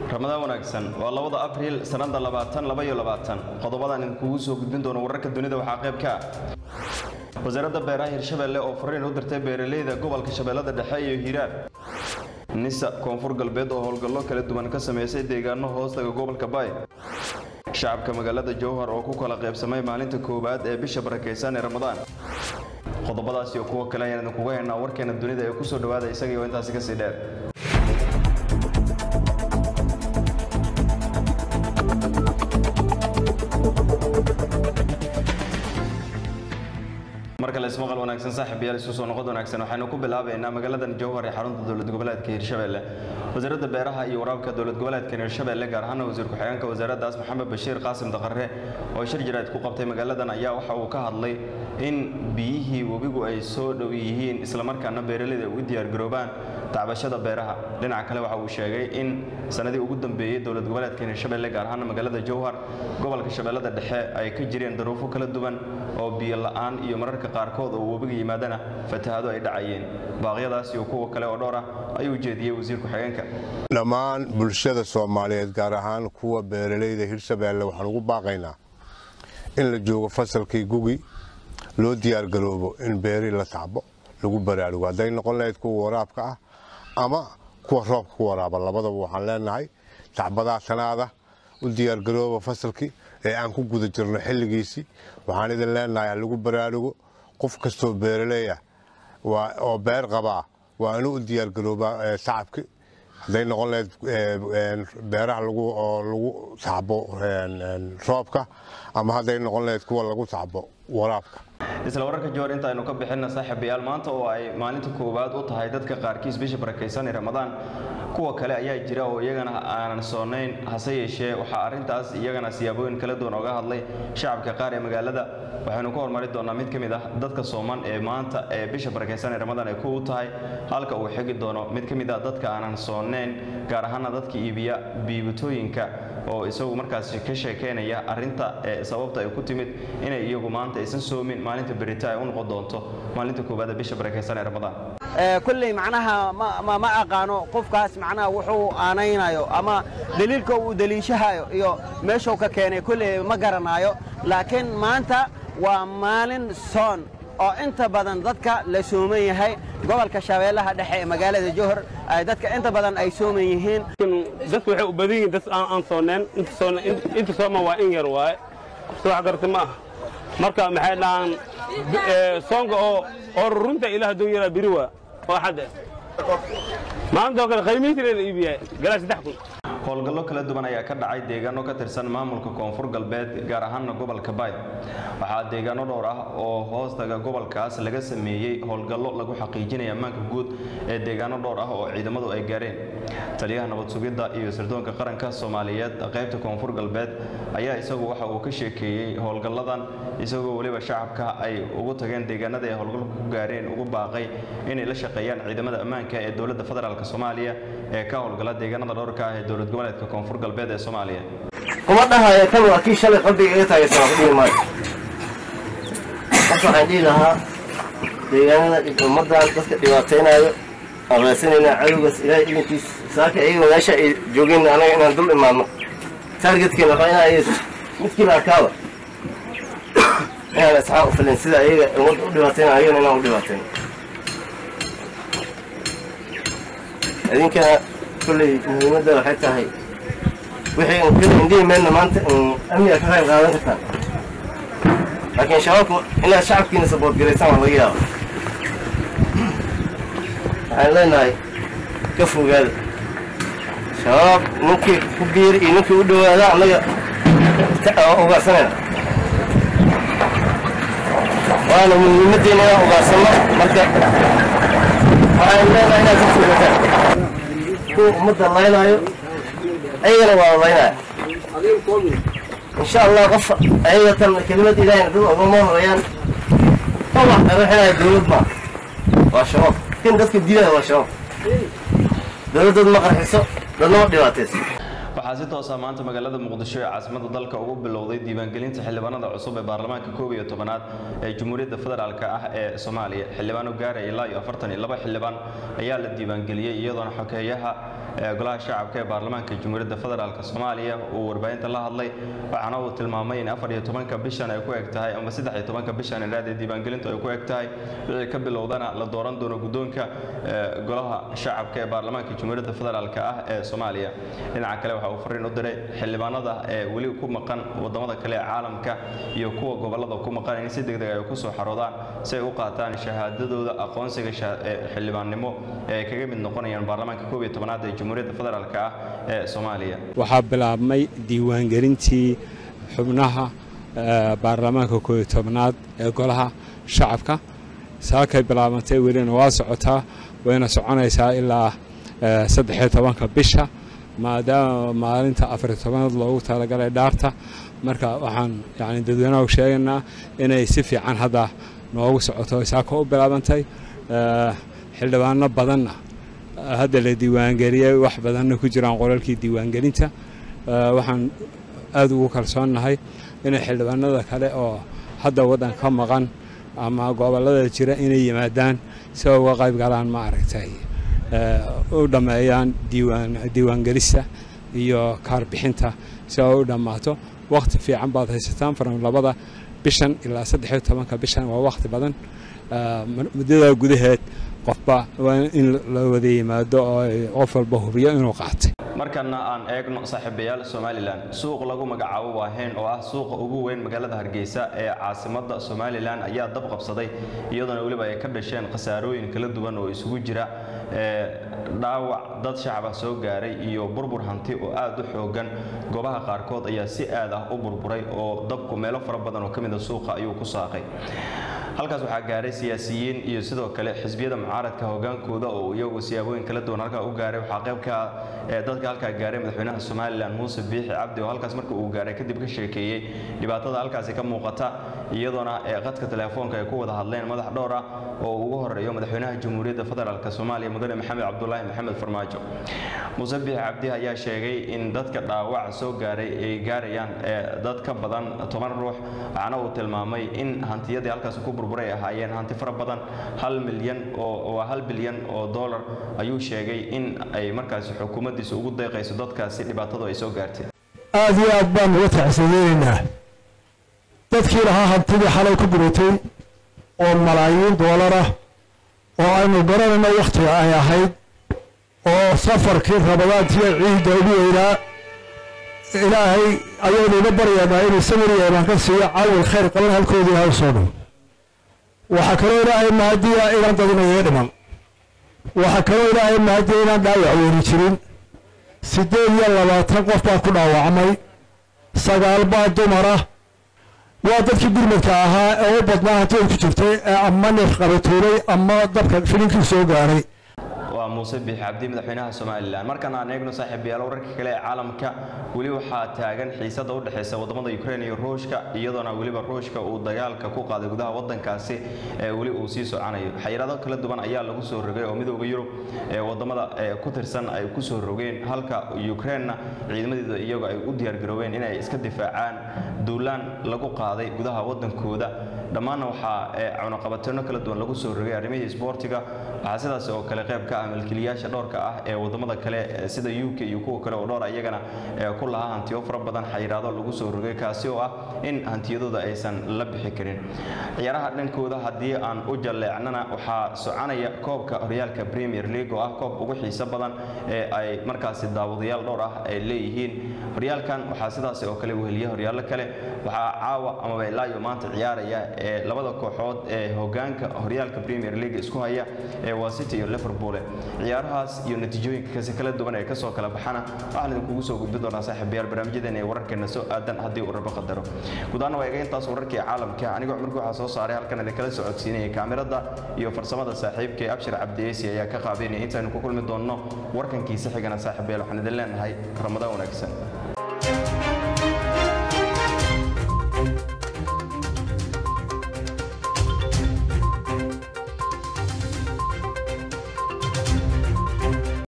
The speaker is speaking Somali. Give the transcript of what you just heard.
ramadaan wanaagsan waa labada abriil sannada labaatan laba iyo labaatan qodobadan idinkugu soo gudbin doono wararka dunida waxaa qayb ka ah wasaaradda beeraha hirshabeelle oo fariin u dirtay beeraleyda gobolka shabeellada dhexe iyo hiiraan nisa koonfur galbeed oo howlgallo kala duwan ka sameysay deegaano hoostaga gobolka baay shacabka magaalada jowhar oo ku kala qaybsamay maalinta koowaad ee bisha barakaysan ee ramadaan qodobadaas iyo kuwo kale ayaan idinkuga haynaa warkeena dunida ee kusoo dhawaada isagii oo intaasi kasii dheer mar kale ismaqal wanaagsan saaxiibayaal isu soo noqod wanaagsan waxaynu ku bilaabaynaa magaaladan jowhar ee xarunta dowlad goboleedka hirshabeelle wasaaradda beeraha iyo waraabka dowlad goboleedka hirshabeelle gaar ahaan wasiir ku-xigeenka wasaaraddaas maxamed bashiir qaasim daqare oo shir jiraad ku qabtay magaaladan ayaa waxa uu ka hadlay in biyihii webigu ay soo dhow yihiin islamarkaana beeraleyda ugu diyaargaroobaan tacbashada beeraha dhinaca kale waxa uu sheegay in sanadii ugu dambeeyey dowlad goboleedka hirshabeelle gaar ahaan magaalada jowhar gobolka shabeellada dhexe ay ka jireen daruufo kala duwan oo biyo la-aan iyo mararka qaarkood oo webiga yimaadana fatahaado ay dhacayeen baaqyadaas iyo kuwa kale oo dhowr ah ayuu jeediyey wasiir ku-xigeenka dhammaan bulshada soomaaliyeed gaar ahaan kuwa beeraleyda hirshabeelle waxaan ugu baaqaynaa in la joogo fasalkii gugi loo diyaargaroobo in beeri la tacbo lagu baraarugo hadday noqon lahayd kuwa waraabka ah ama kuwa roobka ku waraaba labadaba waxaan leenahay tacbadaa tanaada u diyaargarooba fasalkii ee aan ku guda jirno xilligiisii waxaan idin leenahay ha lagu baraarugo qof kastoo beeraley ah oo beer qabaa waa inuu u diyaargaroobaa tacabkii hadday noqon lahayd beeraha oo lagu tacbo roobka ama hadday noqon lahayd kuwa lagu tacbo waraabka isla wararka jowar inta aynu ka bixinna saaxiibayaal maanta oo ay maalinta koowaad u tahay dadka qaarkiis bisha barakaysan ee ramadaan kuwa kale ayaa jira oo iyagana aanan soonayn hase yeeshee waxaa arrintaas iyagana siyaabooyin kala duwan oga hadlay shacabka qaar ee magaalada waxaynu ka hormari doonaa mid ka mid ah dadka sooman ee maanta ee bisha barakaysan ee ramadaan ay ku u tahay halka uu xigi doono mid ka mid ah dadka aanan soonayn gaar ahaana dadka iibiya biibitooyinka oo isagu markaas ka sheekeynaya arrinta ee sababta ay ku timid inay iyagu maanta aysan soomin maalinta berita ay u noqon doonto maalinta koowaad ee bisha barakaysan ee ramadaan kulley macnaha ma aqaano qofkaas macnaha wuxuu aanaynayo ama daliilka uu daliishahayo iyo meeshuu ka keenay kulley ma garanaayo laakiin maanta waa maalin soon oo inta badan dadka la sooman yahay gobolka shabeellaha dhexe ee magaalada jowhar dadka inta badan ay sooman yihiin dadku waxay u badan yihiin dad aan soonneen inta sooman waa in yar waaye soo wax garta ma aha marka maxay dhahaan soonka oo oo runta ilaah duu yaraa biri waa oo xadde maantoo kale qiimihiisina la iibiyaa galaa saddex kun howlgallo kala duwan ayaa ka dhacay deegaano ka tirsan maamulka koonfur galbeed gaar ahaana gobolka bayd waxaa deegaano dhowr ah oo hoostaga gobolkaas laga sameeyey howlgallo lagu xaqiijinaya ammaanka guud ee deegaano dhowr ah oo ciidamadu ay gaareen taliyaha nabad sugidda iyo sirdoonka qaranka soomaaliyeed qaybta koonfur galbeed ayaa isagu waxa uu ka sheekeeyey howlgalladan isagoo weliba shacabka ay ugu tageen deegaanada ay howlgalku ku gaareen ugu baaqay inay la shaqeeyaan ciidamada ammaanka ee dowladda federaalk soomaaliya ee ka howlgala deegaanada dhowrka ah ee dowlad goboleedka koonfur galbeed ee soomaaliya kuma dhahayo kan waa kii shalay qalbiga iga taagaysan ku dhihi maayo marka waxaan dhihi lahaa deegaanada ummaddan dadka dhibaataynaayo aqeysanaynaa cadowgaas ilaahay idinkiis saaka iyaga meesha ay joogeen anaga inaan dul imaadno taargetkeena waxaa inaa iyaga midkiiba arkaaba inaan asxaab u filin sida iyaga ummadda u dhibaatayna ayagana inaan u dhibaatayno idinkana kulley muhiimadda waxay tahay wixii indhihi meelna maanta amniga ka qayb qaadan kartaan laakiin shabaabku inaad shacabkiina sabood garaysaan waa laga yaaba waxaan leenahay ka fogaada shabaab ninkii ku biiri iyo ninkii u dhowaada annaga ugaarsanayna waana muhiimaddeena inaan ugaarsanno marka waxaan leenahay inaad ka fogataan kuwa ummadda laynaayo ayagana waa laynaya insha allah qof ayaga tan kelimad ilaahayna dad ogama horayaan wax ruuxinaya dowlad maa waa shabaab kan dadka dilaya waa shabaab dowladdood ma qarxiso dadna ma dhibaatayso waxaa si toosa maanta magaalada muqdisho ee caasimada dalka ugu bilowday diiwaangelinta xildhibaanada cusub ee baarlamaanka koob iyo tobanaad ee jamhuuriyadda federaalk ah ee soomaaliya xildhibaano gaaraya ilaa iyo afartan iyo laba xildhibaan ayaa la diiwaangeliyey iyadoona xokeeyaha ee golaha shacabka ee baarlamaanka jamhuuriyadda federaalk soomaaliya uu warbaahinta la hadlay waxaana uu tilmaamay in afar iyo tobanka bishan ay ku eg tahay ama saddex iyo tobanka bishan idhaad ee diiwaangelintu ay ku eg tahay wixii ka bilowdana la dooran doono guddoonka golaha shacabka ee baarlamaanka jamhuuriyadda federaalk ah ee soomaaliya dhinaca kale waxa uu fariin u diray xildhibaanada ee weli ku maqan wadamada kale ee caalamka iyo kuwa gobolada ku maqan in si degdeg ay ku soo xaroodaan si ay u qaataan shahaadadooda aqoonsiga xildhibaannimo ee ay kaga mid noqonayaan baarlamaanka koob iyo tobanaad ee jamhuuriyadda federaalk ah ee soomaaliya waxaa bilaabmay diiwaangelintii xubnaha baarlamaanka koob iyo tobnaad ee golaha shacabka saakay bilaabantay welina waa socotaa wayna soconaysaa ilaa saddexiyo tobanka bisha maadaama maalinta afariyo tobanaad loogu talagalay dhaarta marka waxaan yani dadweynaha sheegaynaa inay si fiican hadda noogu socoto saaka u bilaabantay xildhibaano badanna hadda la diiwaangeliyey wax badanna ku jiraan qolalkii diiwaangelinta waxaan aad ugu kalsoonnahay inay xildhibaanada kale oo hadda waddanka ka maqan ama gobollada jira inay yimaadaan si ay uga qayb galaan ma aragtay u dhammeeyaan diiwaangelista iyo kaarbixinta si ay u dhammaato wakhti fiican baad haysataan faran labada bishan ilaa saddexiyo tobanka bishan waa wakhti badan muddada gudaheed qofba waa in la wada yimaado oo qof walba hubiyo inuu qaatay markana aan eegno saaxiibayaal somalilan suuq lagu magacaabo waaheen oo ah suuqa ugu weyn magaalada hargeysa ee caasimada somalilan ayaa dab qabsaday iyadoona weliba ay ka dhasheen khasaarooyin kala duwan oo isugu jira dhaawac dad shacaba soo gaaray iyo burbur hanti oo aad u xoogan goobaha qaarkood ayaa si aad ah u burburay oo dabku meelo fara badan oo ka mida suuqa ayuu ku saaqay halkaas waxaa gaaray siyaasiyiin iyo sidoo kale xisbiyada mucaaradka hogaankooda oo iyagu siyaabooyin kala duwan halkaa u gaaray waxaa qaybka dadka halkaa gaaray madaxweynaha somalilan muuse biixi cabdi oo halkaas marka uu gaaray kadib ka sheekeeyey dhibaatada halkaasi ka muuqata iyadoona qadka telefoonka ay ku wada hadleen madax dhowr ah oo ugu horeeyo madaxweynaha jamhuuriyadda federaalk soomaaliya mudane maxamed cabdulaahi maxamed farmaajo muuse biixi cabdi ayaa sheegay in dadka dhaawaca soo gaaray ay gaarayaan dad ka badan toban ruux waxaana uu tilmaamay in hantiyadii halkaasi ku burburay ahaayeen hanti fara badan hal milyan oo waa hal bilyan oo dollar ayuu sheegay in ay markaasi xukuumaddiisa ugu deeqayso dadkaasi dhibaatadu ay soo gaartay aada iyo aad baan uga tacsiyeynaynaa dadkii lahaa hantidii xalay ku guratay oo malaayiin doolar ah oo aynu garanayno wakhtiga ay ahayd oo safarkii rabadaantiiyo ciidda ugu weynaa ilaahay ayaynu uga baryaynaa inuu samiriya imaan ka siiyo cawil khayr qaban halkoodii ha soo dhow waxaa kaloo ilaahay mahadiya inaan dadinayo dhiman waxaa kaloo ilaahay mahadiya inaan dhaawac weyni jirin siddeed iyo labaatan qof baa ku dhaawacmay sagaal baa dumara waa dadkii gurmadka ahaa ee u badnaa hantida ku jirtay ee ama neef qabatuulay ama dabka filinkii soo gaaray waa muuse biix cabdi madaxweynaha somalilan markan aan eegno saaxiibayaal wararka kale ee caalamka weli waxaa taagan xiisada u dhexaysa wadamada ukrain iyo ruushka iyadoona weliba ruushka uu dagaalka ku qaaday gudaha wadankaasi ee weli uu sii socanayo xayiraado kala duwan ayaa lagu soo rogay oo midooda yurub ee wadamada ku tirsan ay ku soo rogeen halka ukrainna ciidamadeeda iyagu ay u diyaargaroobeen inay iska difaacaan duulaan lagu qaaday gudaha wadankooda dhammaanna waxaa cunaqabateeno kala duwan lagu soo rogay arrimihii isboortiga waxaa sidaas oo kale qayb ka ah milkiilayaasha dhowrka ah ee wadamada kale sida u k iyo kuwa kale oo dhowr iyagana ku lahaa hantiyo fara badan xayiraado lagu soo rogay kaasi oo ah in hantiyadooda aysan la bixi karin ciyaaraha dhankooda haddii aan u jalleecnana waxaa soconaya koobka horyaalka premier league oo ah koob ugu xiiso badan ee ay markaasi daawadayaal dhowr ah ay leeyihiin horyaalkan waxaa sidaas oo kale weheliya horyaallo kale waxaa caawa amaba ilaayo maanta ciyaaraya ee labada kooxood ee hogaanka horyaalka premier league isku haya ee waa city iyo liverpool ciyaarahaas iyo natiijooyinka kasi kala duwan ee kasoo kala baxana waxaan idinkugu soo gudbin doonaa saaxiibayaal barnaamijyadeena ee wararkeena soo aadan haddii uu rabo qadaro gudaana waa eega intaas wararkii caalamka anigoo cumarku waxaa soo saaray halkan idinkala socodsiinayay kaamirada iyo farsamada saaxiibka ee abshir cabdiyeesi ayaa ka qaabeynaya intaaynu ku kulmi doonno warkankiisa xigana saaxiibayaal waxaan idin leenahay ramadaan wanaagsan